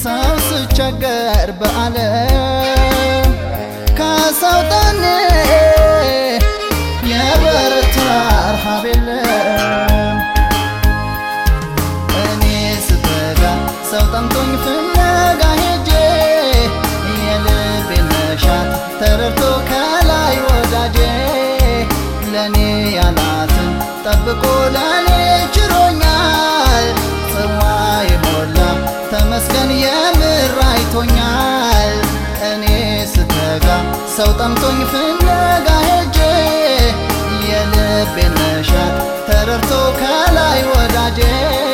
ሰው ስቸገር በዓለም ከሰው ጠኔ የበረታ ረሃብ የለም እኔ ስተጋ ሰው ጠምቶኝ ፍለጋ ሄጄ የልቤን መሻት ተረድቶ ከላይ ወዳጄ ለእኔ ያላትን ጠብቆ ለእኔ ችሮኛል ጽዋ የሞላ ተመስገን የምር አይቶኛል እኔ ስተጋ ሰው ጠምቶኝ ፍለጋ ሄጄ የልቤን መሻት ተረድቶ ከላይ ወዳጄ